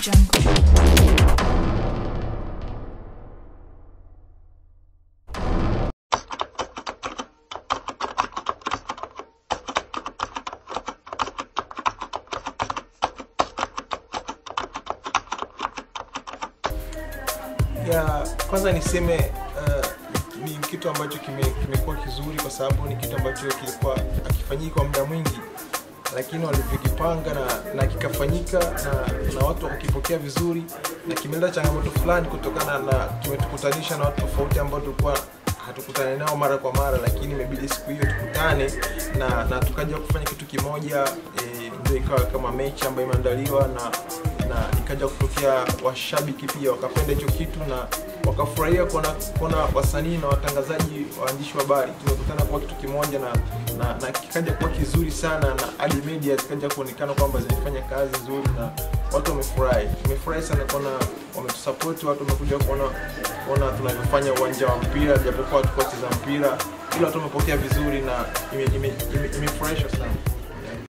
Jungle. ya kwanza niseme uh, ni kitu ambacho kime- kimekuwa kizuri kwa sababu ni kitu ambacho kilikuwa akifanyiki kwa muda mwingi lakini walivyokipanga na, na kikafanyika na, na watu wakakipokea vizuri na kimeleta changamoto fulani kutokana na kimetukutanisha na watu tofauti ambao tulikuwa hatukutane nao mara kwa mara lakini imebidi siku hiyo tukutane na, na tukaja kufanya kitu kimoja e, ndio ikawa kama mechi ambayo imeandaliwa na na ikaja kutokea washabiki pia wakapenda hicho kitu na wakafurahia kuona kuona wasanii na watangazaji waandishi wa habari tumekutana kuwa kitu kimoja na, na, na kikaja kuwa kizuri sana na hadi media zikaja kuonekana kwamba zilifanya kazi nzuri na watu wamefurahi tumefurahi sana kuona wametusapoti watu wamekuja kuona kuona tunavyofanya uwanja wa mpira japokuwa hatukuwa cheza mpira ila watu wamepokea vizuri na imefurahisha ime, ime, ime imefurahisha sana yeah.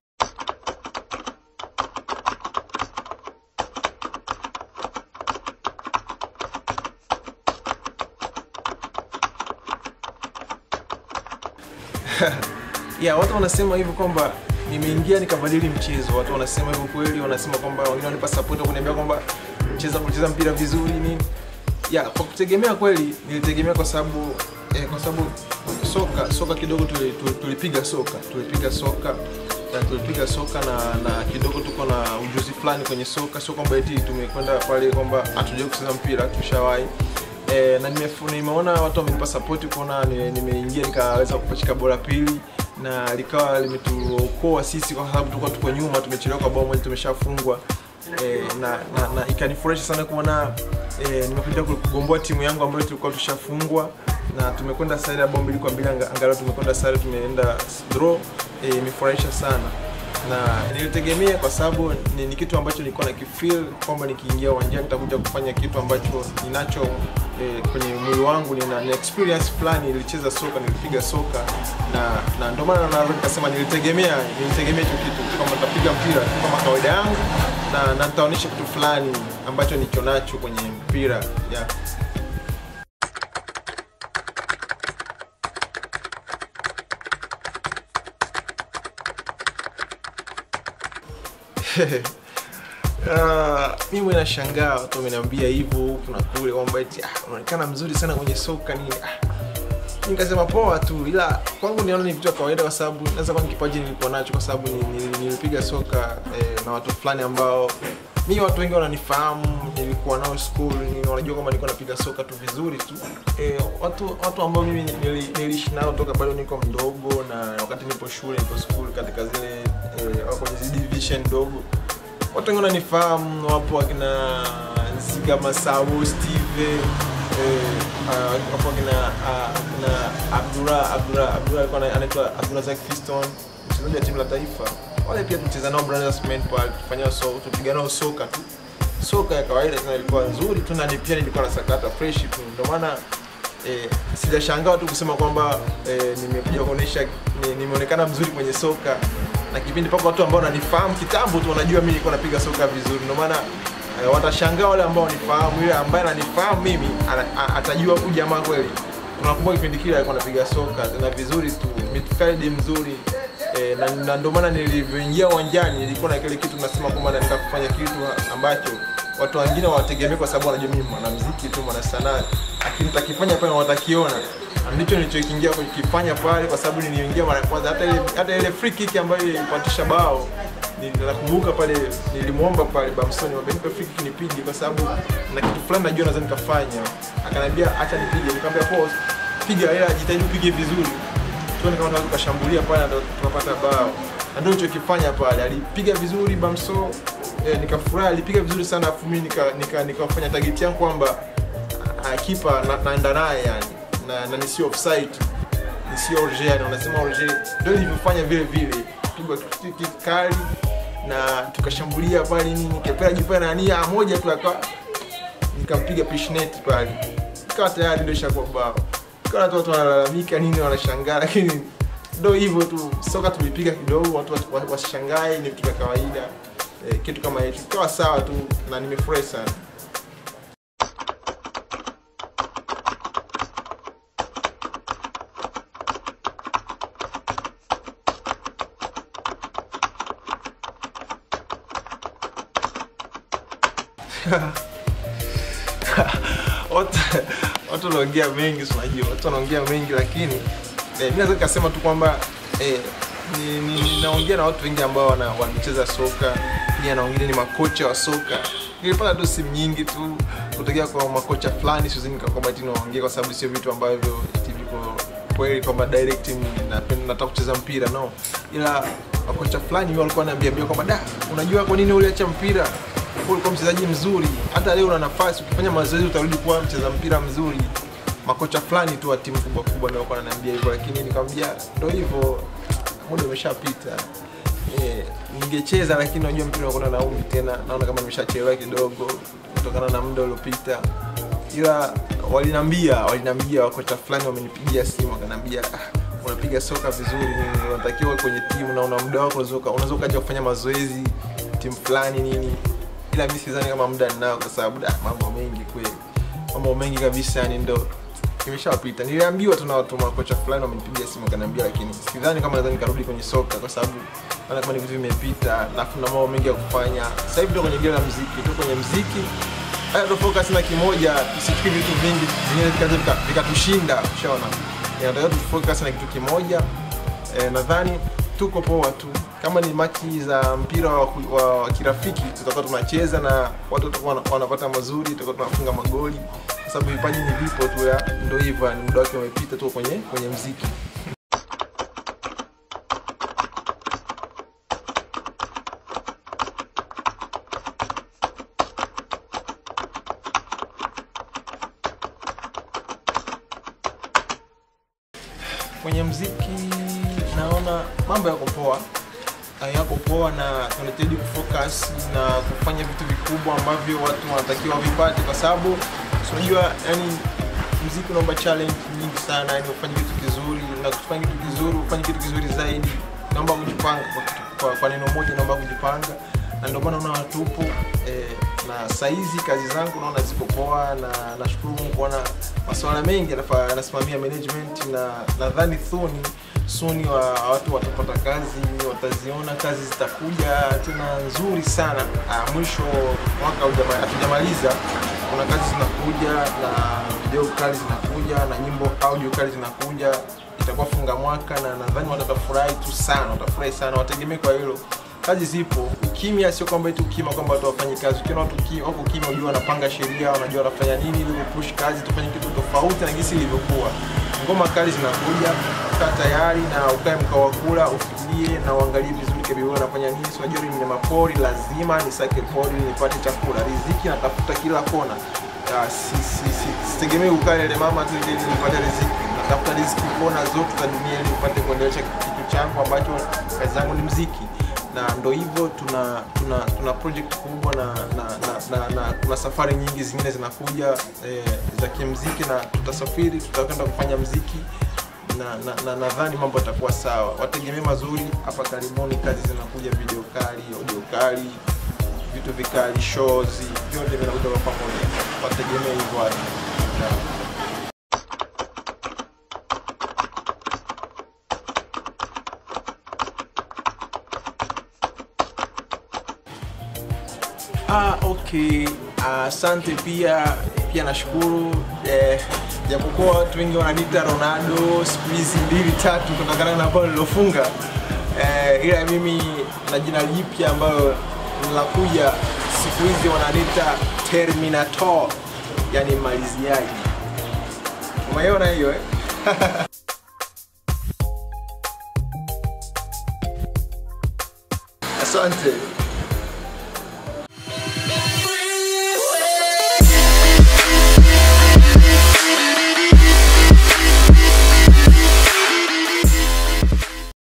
yeah, watu wanasema hivyo kwamba nimeingia nikabadili mchezo. Watu wanasema hivyo kweli, wanasema kwamba wengine wanipa support kuniambia kwamba cheza kucheza mpira vizuri nini. Yeah, kwa kutegemea kweli nilitegemea kwa sababu eh, kwa sababu soka soka kidogo tuli- tuli- tulipiga soka tulipiga soka na tulipiga soka na, na kidogo tuko na ujuzi fulani kwenye soka, sio kwamba eti tumekwenda pale kwamba hatujui kucheza mpira, tushawahi e, na nimefu- nimeona watu wamenipa sapoti kuona ni- nimeingia nikaweza kupachika bora pili na likawa limetuokoa sisi kwa sababu tulikuwa tuko nyuma tumechelewa kwa bao moja tumeshafungwa e, na, na, na ikanifurahisha sana kuona e, nimekuja kugomboa timu yangu ambayo tulikuwa tushafungwa na tumekwenda sare ya bao mbili kwa mbili anga- angalau tumekwenda sare tumeenda draw e, imefurahisha sana na nilitegemea kwa sababu ni, ni kitu ambacho nilikuwa na kifeel kwamba nikiingia uwanjani nitakuja kufanya kitu ambacho ninacho eh, kwenye mwili wangu nina, nina experience fulani nilicheza soka nilipiga soka na na ndio maana naweza nikasema nilitegemea nilitegemea hicho kitu kwamba nitapiga mpira tu kama kawaida yangu na na nitaonyesha kitu fulani ambacho nicho nacho kwenye mpira yeah. Uh, mimi nashangaa watu wameniambia hivyo huku na kule kwamba eti ah, unaonekana mzuri sana kwenye soka nini ah. mi nikasema poa tu ila kwangu niona ni vitu vya kawaida kwa sababu naweza kuwa ni kipaji nilikuwa nacho kwa sababu ni- ni- nilipiga soka eh, na watu fulani ambao mi watu wengi wananifahamu nilikuwa nao school ni wanajua kwamba nilikuwa napiga soka tu vizuri tu eh, watu watu ambao mimi nili- niliishi nao toka bado niko mdogo na wakati nipo shule nipo school katika zile eh, wako kwenye zile division ndogo watu wengi wananifahamu wapo wakina Nziga Masabo, Steve eh, ah, wapo wakina ah, wakina Abdura Abdura Abdura alikuwa ana- anaitwa Abdurazak Fiston mchezaji wa timu la taifa wale pia tucheza nao Brothers Men pale tufanya so tupiga nao soka tu soka ya kawaida tena ilikuwa nzuri tu na ni pia nilikuwa nasakata fresh tu ndio maana eh, sijashangaa tu kusema kwamba eh, nimekuja kuonyesha ni- nimeonekana mzuri kwenye soka na kipindi pako watu ambao wananifahamu kitambo tu wanajua mimi nilikuwa napiga soka vizuri ndio maana eh, watashangaa wale ambao wanifahamu yule ambaye ananifahamu mimi ana, a- atajua huyu jamaa kweli tunakumbuka kipindi kile alikuwa anapiga soka tena vizuri tu midfield mzuri eh, na, na ndio maana nilivyoingia uwanjani nilikuwa na kile kitu nasema kwamba naenda kufanya kitu ambacho watu wengine wawategemea kwa sababu wanajua mimi mwanamuziki tu mwana sanaa lakini takifanya pale watakiona Na ndicho nilichokiingia kukifanya pale kwa sababu niliingia mara ya kwanza hata ile hata ile free kick ambayo ilipatisha bao ni- nakumbuka pale nilimwomba pale Bamsoni wamenipa free kick nipige kwa sababu na kitu fulani najua naweza nikafanya akaniambia acha nipige nikamwambia pause piga ila jitahidi upige vizuri tuone kama tunaweza tukashambulia pale na tukapata bao na ndio nilichokifanya pale alipiga vizuri Bamso eh, nikafurahi alipiga vizuri sana afu mimi nika nika nikafanya target yangu kwamba ah, kipa na, naenda naye yani na, na nisio offside nisio orje yani wanasema orje ndio nilivyofanya vile vile pigwa kick kick kali na tukashambulia pale nini kepera jipana na nia moja tu akawa nikampiga pishnet pale ikawa tayari ndio ishakuwa bao ikawa watu watu wanalalamika nini wanashangaa lakini ndo hivyo tu soka tulipiga kidogo watu watu wa- wasishangae ni vitu vya kawaida eh, kitu kama hicho ikawa sawa tu na nimefurahi sana watu watu wanaongea mengi si unajua watu wanaongea mengi lakini eh, mi naweza nikasema tu kwamba eh, ni- ni- ninaongea na watu wengi ambao wana- wanacheza soka pia na wengine ni makocha wa soka nilipata tu simu nyingi tu kutokea kwa makocha fulani siwezi nikakwamba ti naongea kwa sababu sio vitu ambavyo eti viko kweli kwamba direct ni- napenda nataka kucheza mpira no ila makocha fulani wao walikuwa wananiambia kwamba da unajua kwa nini uliacha mpira Wewe ulikuwa mchezaji mzuri hata leo una nafasi ukifanya mazoezi utarudi kuwa mcheza mpira mzuri makocha fulani tu wa timu kubwa kubwa ndio walikuwa wananiambia hivyo lakini nikamwambia ndio hivyo muda umeshapita eh, ningecheza lakini unajua mpira unakwenda na umri tena naona kama nimeshachelewa kidogo kutokana na muda uliopita ila walinambia walinambia wakocha fulani wamenipigia simu wakaniambia ah, unapiga soka vizuri nini, unatakiwa uwe kwenye timu na una muda wako unaweza uka- unaweza ukaja kufanya mazoezi timu fulani nini ila mi sidhani kama muda ninao kwa sababu da mambo mengi kweli mambo mengi kabisa yani ndo imeshapita niliambiwa tu na watu makocha fulani wamenipigia simu wakaniambia lakini sidhani kama naweza nikarudi kwenye soka kwa sababu naona kama ni vitu vimepita alafu na mambo mengi ya kufanya sasa hivi ndo kwenye gela la mziki tu kwenye mziki haya ndo focus na kimoja tusifikiri vitu vingi vingine vikaja vika- vikatushinda ushaona inatakiwa tufocus na kitu kimoja eh, nadhani tuko poa tu kama ni machi za mpira wa, ku- wa, wa kirafiki tutakuwa tunacheza na watu watakuwa wana- wanapata mazuri tutakuwa tunafunga magoli kwa sababu vipaji ni vipo tu ya ndo hivyo ni muda wake umepita tu kwenye kwenye mziki kwenye mziki naona mambo yako poa Ah, yako poa na tunahitaji kufocus na kufanya vitu vikubwa ambavyo watu wanatakiwa vipate kwa sababu si unajua yani mziki unaomba challenge nyingi sana yani ufanye kitu kizuri na kufanya kitu kizuri ufanye kitu kizuri zaidi naomba kujipanga kwa, kitu- kwa, kwa neno moja naomba kujipanga na ndio maana unaona tupo eh, na saizi kazi zangu naona ziko poa na nashukuru Mungu kuona masuala mengi yanafa- yanasimamia management na nadhani thuni suni wa watu watapata kazi wataziona kazi zitakuja tena nzuri sana ah, mwisho mwaka hujama- hatujamaliza kuna kazi zinakuja na video kali zinakuja na nyimbo audio kali zinakuja itakuwa funga mwaka na nadhani watu watafurahi tu sana watafurahi sana wategemee kwa hilo kazi zipo ukimya sio kwamba eti ukimya kwamba watu wafanyi kazi ukiona watu ki- wako kimya unajua wanapanga sheria wanajua wanafanya nini ili kupush kazi tufanye kitu tofauti na jinsi ilivyokuwa ngoma kali zinakuja kaa tayari na ukae mkao wa kula ufikirie na uangalie vizuri kabisa wewe unafanya nini si unajua mimi ni mapori lazima nisake pori nipate chakula riziki natafuta kila kona Ya, si, si, si, sitegemei ukaa ile mama tu ili nipate riziki natafuta riziki kona zote za dunia ili nipate kuendelesha kitu changu ambacho kazi zangu ni mziki na ndo hivyo tuna tuna tuna project kubwa na na, na, na, na kuna safari nyingi zingine zinakuja eh, za kimziki na tutasafiri tutakwenda kufanya mziki na nadhani na, nadhani mambo yatakuwa sawa wategemee mazuri hapa karibuni kazi zinakuja video kali audio kali vitu vikali shows vyote vinakuja kwa pamoja wategemee hivyo watu yeah. Ah, okay. Asante pia pia nashukuru eh, japokuwa watu wengi wananiita Ronaldo siku hizi mbili tatu kutokana na bao lilofunga eh, ila mimi na jina jipya ambalo linakuja siku hizi wananiita Terminator, yani maliziaji. Umeona hiyo eh? Asante.